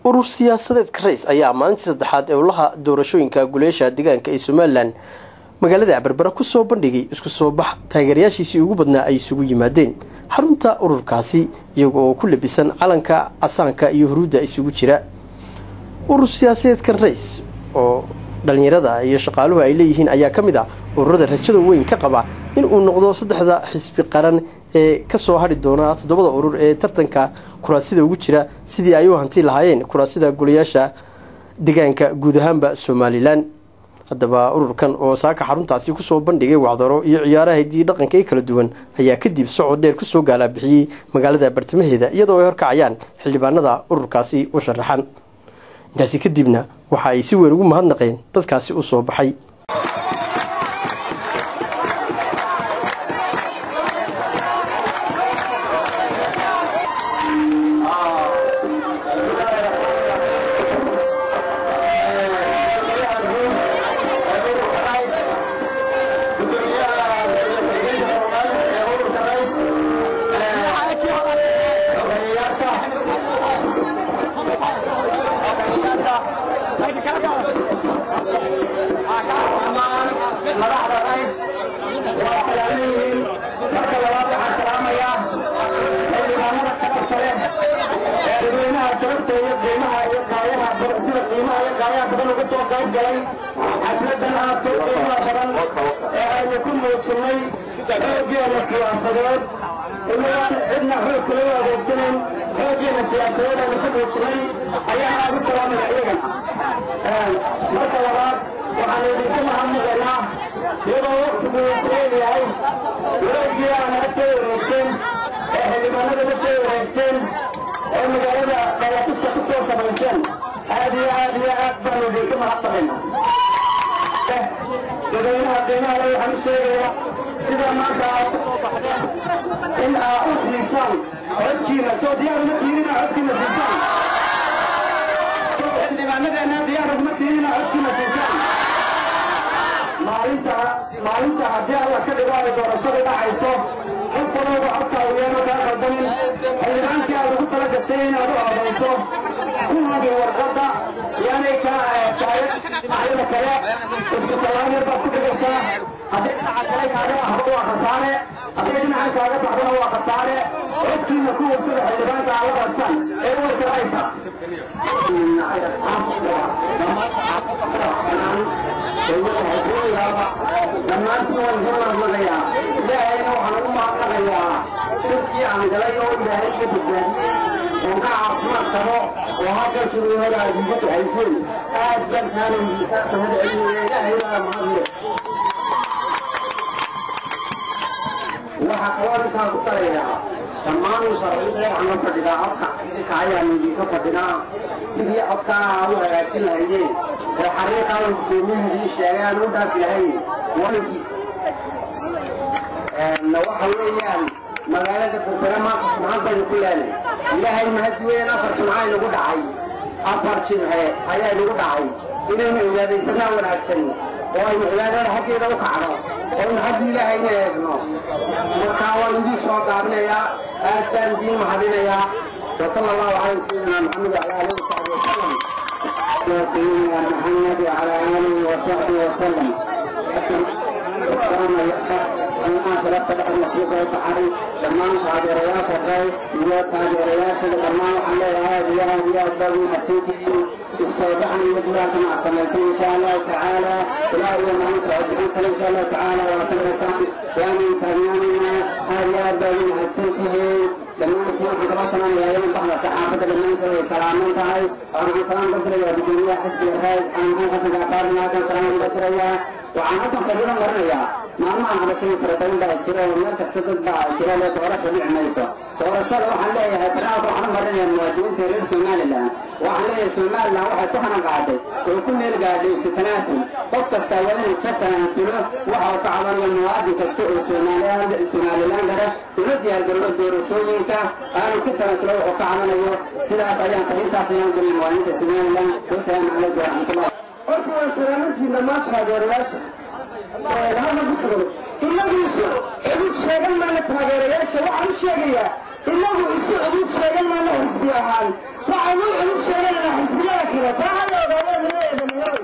urur siyaasadeedka rays ayaa maalintii saddexaad ee ulaha doorashooyinka guleesha deegaanka ee somalilan magaalada berbera kusoo bandhigay isku soo bax taageerayaashiisii ugu badnaa ay isugu yimaadeen xarunta ururkaasi iyaga oo ku labisan calanka casaanka iyo huruudda isugu jira urur siyaasadeedkan rays oo dhalinyarada iyo shaqaaluhu ay leeyihiin ayaa ka mid ah ururada rajada weyn ka qaba in uu noqdo saddexda xisbi qaran ee kasoo hadhi doona toddobada urur ee tartanka kuraasida ugu jira sidii ay u hanti lahaayeen kuraasida golayaasha deegaanka guud ahaanba somalilan haddaba ururkan oo saaka xaruntaasi kusoo bandhigay wacdaro iyo ciyaaraha hiddii dhaqanka ee kala duwan ayaa kadib socod dheer kusoo gaalaabixiyey magaalada bartamaheeda iyadoo ay horkacayaan xildhibaanada ururkaasi u sharaxan intaasi kadibna waxa ay si weyn ugu mahadnaqeen dadkaasi u soo baxay xafladan aad u qiimo badan ee aynu ku muujinay xooggeena siyaasadeed inaan cidna xoog kala u adeegsanan xooggeena siyaasadeed aynu ku muujinay ayaan aad u salaamaya iyagana marka labaad waxaan idinku mahadnaqaynaa iyadoo waqtigu uu kuleen yahay wareegii aa naga soo wareegteen ee xildhibaanada la soo wareegteen ee magaalada dhalatuska ku soo samayseen aad iyo aad iyo aad baanu idinka mahadnaqaynaa dadweynaha qiimaha le waxaan u sheegayaa sida maanta aad ku soo baxdeen in aad u siisaan codkiina soo diyaar uma tihin inaad codkiina siisaan soo xildhibaanadeena diyaar uguma tihin inaad codkiina siisaan maalinta maalinta haddii alla ka dhigo ay doorashada dhacayso qof walooba codka uyeeno kaa qaldanin xildhibaankii aad ugu tala gashay inaad u odayso ku hubi warqadda yaanay kaa taayada kale isku tallaab yar baad ku dhigaysaa haddii dhinaca kale kaaga baxdo waa khasaare haddii dhinacan kaaga baxdona waa khasaare codkiina ku warsada xildhibaanka aad la qadsaan ee u wasiraysa dhammaantiin waan ka mahadnaqayaa ilaahayna waxaan ugu mahadnaqayaa shirkii aan galay oo ilaahay ka badbaadiyey oo ka caafimaad qabo oo halkan sidii hore aad iga ducayseen aad baan kaana mahad celinaya ilaahayna mahadle waxaa kaloo intaan ku darayaa dhammaan musharaxiinta waxaan la fadhidaa codka idinka ayaan idinka fadhinaa sidii codkaa aad u hagaajin lahaydeen ee xariiqaan gudoomiyahadii sheegay aan u dhaafi lahayn warankiisa waxa weeyaan magaalada berbera maanta subxaan baynu ku leenay ilaahay mahadi weyn afar jimca inagu dhacay afar jimce ayaa inagu dhacay inaynu cibaadaysanaa wanaagsan oo aynu cibaadada xaggeeda u kacno oo aynu xagga ilaahayna eegno markaa waan idiin soo gaabinayaa aad baan idiin mahadinayaa وصلى الله على سيدنا محمد وعلى اله وصحبه وسلم يا سيدنا محمد وعلى اله وصحبه وسلم السلام عليكم أنا أخذت بعض المخلوق والتحري دمان تاجريات الرئيس iyo taageerayaasha dhammaan waxaan leeyahay aad iyo aad iyo aad baad u mahadsantihiin السابعا يبلغ مع سمسين إن شاء الله تعالى ولا يوم أن سأدعوك إن شاء الله تعالى وسمسان ومن تبياننا هذه أربع من أجسنته لما نكون حضرتنا يا يوم بعد الصحابة لما نكون سلامين تعالى وأنا سلام بكرة يا بدنيا حسب الرئيس أنا ما قصد أقارنا كان سلام بكرة يا وأنا كم كبيرا مرة ما ما أنا بس سرطان ده كيرا ومن كستة ده كيرا لا تورش بيع ميسا تورش لا وحنا لا ترى وحنا مرة يا مواجهين ترير سومال الله وحنا سومال الله وحنا كنا قاعدة وكل اللي قاعد يستناسل قد تستوى كتناسله وحنا كعبان المواجه كستوى سومال سومال الله غيره ولد يا جرود دور شوينك أنا كتناسله وكعبان يو سيدا سيان كريتا سيان كل موانيت سومال الله والسلام عليكم ورحمة الله. قلت وسلامتي لما تهاجر hada ku sugan inagu isu cudud sheegan maana taageerayaasha waxaan u sheegayaa inagu isu cudud sheegan maana xisbi ahaan waxaan u cudud sheeganana jira taa hala ogaadeen leeyahay dhalinyaradu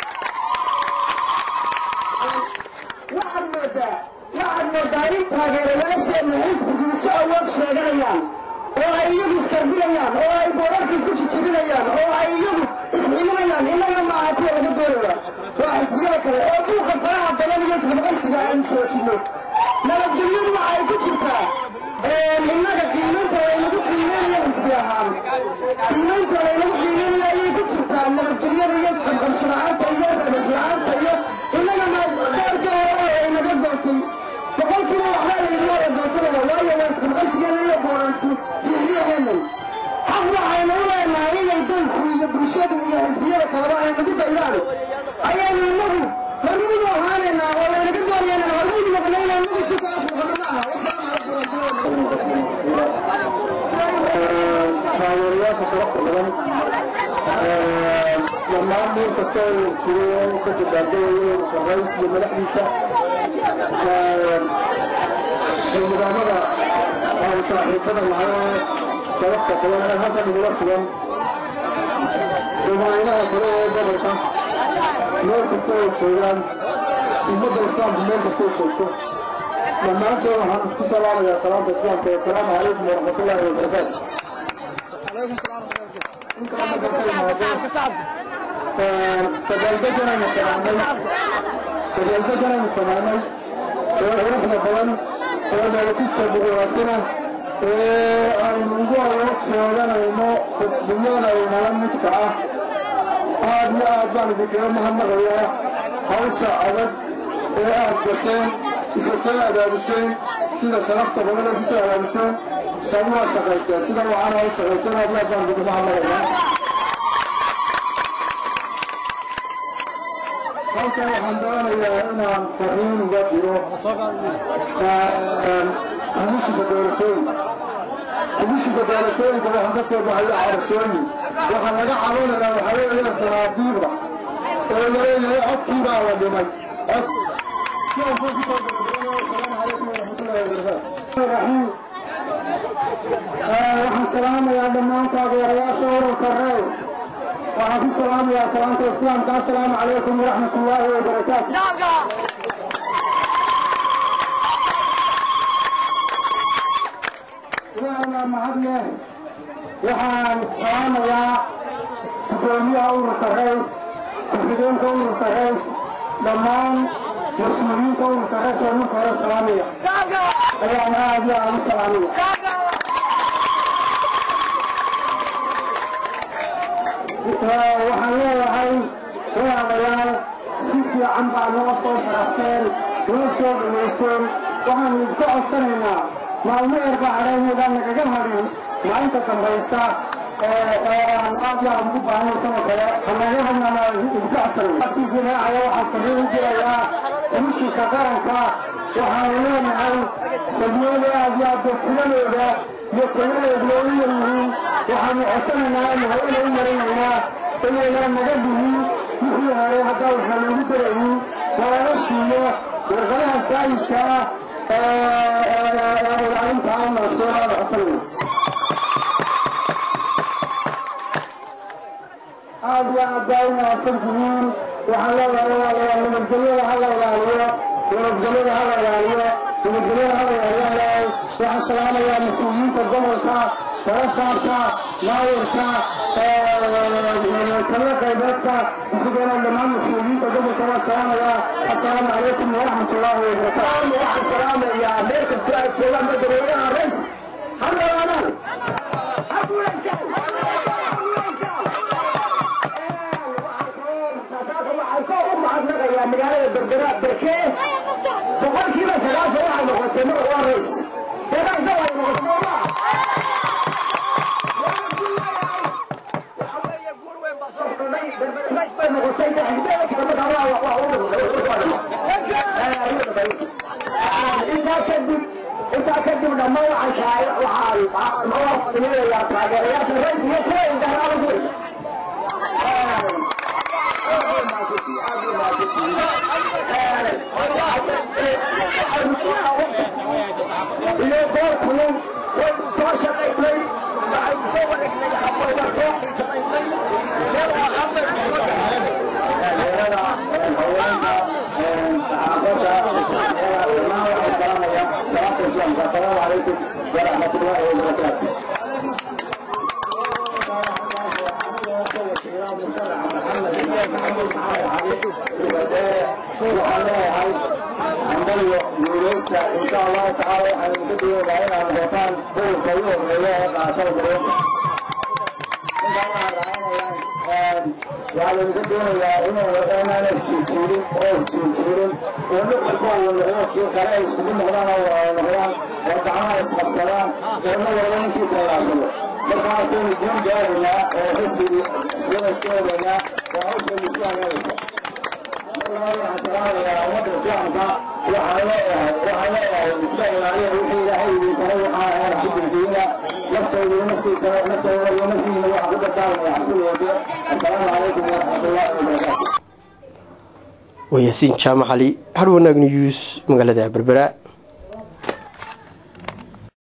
waxaad moodaa waxaad moodaa in taageerayaasheenna xisbigu isu awood sheeganayaan oo ay iyagu iskarbinayaan oo ay boorarka isku jijibinayaan oo ay iyagu isximinayaan innaga maaha kuwa laga doonaya waa xisbiyada kale oo buuqa faraha badan iyo isqabqabsiga aynu joojino nabadgelyadu waxa ay ku jirtaa innaga qiimaynta laynagu qiimeynayo xisbi ahaan qiimaynta laynagu qiimeynayo ayay ku jirtaa nabadgelyada iyo isqabqabsi la-aanta iyo rabas la-aanta iyo innaga maadaarka hore oo aynaga goostay boqolkiiba waxbaa layidhi waa la goosanaya waayo waa isqabqabsigeena iyo boorasku diixdiixeenan xaq waxaynu u leenahay inay dalku iyo bulshadu iyo xisbiyada kaleba ay nagu daydaan ayaynu innagu hormudu ahaanaynaa oo laynaga doonayana hormudu noqonayna inagu si kaas noqono ma aha taageerayaasha sharafta badan dhammaan meel kasta uu jiro ka dabaaldagayo rays iyo madaxdiisa nidaamada aan saaxiibada nahay sharafta badan ee halkan igula sugan dadweynaha kale ee gobolka meel kasta oo joogaan ummadda islaamku meel kasta oo joogto dhammaantood waxaan ku salaamayaa salaamta islaamka assalaamu calaykum waraxmatullaahi wabarakaatu tadaaldeganaynu samaynay tadaaldeganaynu samaynay oo quruxda badan oo dheelakista buguwaasina ee aynu ugu awood sheeganayno xisbiyanayna midka ah aad iyo aad baan idinkaga mahadnaqayaa hawsha adag ee aad gasheen isa soo abaabisheen sida sharafta badan ee sisoo abaabisheen shan waa shaqayseen sida waxaana u shaqayseen aad iyo aad baan idinkaga mahadnaqayaa halkan waxaan doonayaa inaan fariin uga diro komishinka doorashooyinka komishinka doorashooyinka waxaan ka soo baxaya cabashooyin waxaa laga cabanayaa waxaa weeye sanaadiiqda oo laleeyahay codkii baa la dhimay cod sidaan kuu kusoo gabagabeeyo asalaamu calaykum waraxmatullahi wabarakaatu raxiim waxaan salaamayaa dhammaan taageerayaasha ururka reys waxaan ku salaamayaa salaamta islaamka assalaamu calaykum waraxmat ullaahi wabarakaatu ilaahay mahadleh waxaan salaamayaa gudoomiyaha ururka reys ku-xigeenka ururka reys dhammaan mas-uuliyiinta ururka reys oo ninka hore salaamaya ayaan aad iyo aad u salaamaya waxaan leeyahay walaalayaal si fiican baa noo soo sharafteen noo soo dhaweyseen waxaanu idinka codsanaynaa maalmo yar baa hadhaynaydaan nagaga hadhin maalinta dambaysa aan aad iyo aad ugu baahnay tan oo kale hanaga hadnaan idinka codsanayna raacaya waxaan fariin u dirayaa komishinka qaranka waxaanu leenahay dadweyne aad iyo aad dadfiladooda iyo taladooda u yaryihiin waxaanu codsanaynaa inu hawada u marinaynaa inaynaan naga dhihin wixii hore haddaa waxaa loogu darayin nalaga siiyo warqadaha saayidka ah ilaalinta aan nasoonaada codsanayna aad iyo aad baa u mahadsan tihiin waxaan leeyahay walaalayaal nabadgelyada ha la ilaaliyo nabadgelyada ha la ilaaliyo nabadgelyada ha la ilaaliyo leeyahay waxaan salaamayaa mas-uuliyiinta gobolka barasaabka maayarka taliya qaybeedka kuxigeenaa dhammaan mas-uuliyiinta gobolka waa salaamayaa assalaamu calaykum waraxmat ullaahi wabarakaatu waxaan salaamayaa meel kastoo aad joogaan madaxweynaha rays ha noolaadaan ha guulaystaan waxaan ka u mahadnaqayaa magaalada berbera berkee boqolkiiba sagaashan waxay noqotay mar waa rays dadaasna way noqotay soo maa bay noqotay xisbiyada kale markaa waa waa u intaa kadib intaa kadib dhammaan waxaan kahay waxaan mawaafiinayaa taageerayaasha rays iyo kuwa indhahraaba kuway iyo goor kulun way soo shaqaynay waxaynu soo wareegnay xabooda soo xiisanaynay allahu tacaala waxaan idinka duwaynaa inaad noqotaan gobolka ugu horreeya ee qaashada garoonka waxaa laydinka doonayaa inuu inaana isjiirjiirin oo isjiirjiirin oo mid walba uu noqdo kii kale ay iskugu noqdaan oo wada noqdaan oo gacmaha isqabsadaan oo mid walba ninkiisa ilaashado markaasaynu guul gaaraynaa oo xisbigii wada iska wadaynaa oo hawsha isu hagaagaysa ummadda islaamka waxaan leeyahay waxaan leeyahay iska ilaaliya wixii ilaahay idin taray waxaa ahayn ku dirdiina naftooda iyo naftiisa naftooda iyo naftiina waxaa ku dardaarmaya xasul wade assalaamu calaykum waraxmatullaahi wabarakaatu waa yaasiin jaamac cali har wanaag news magaalada berbera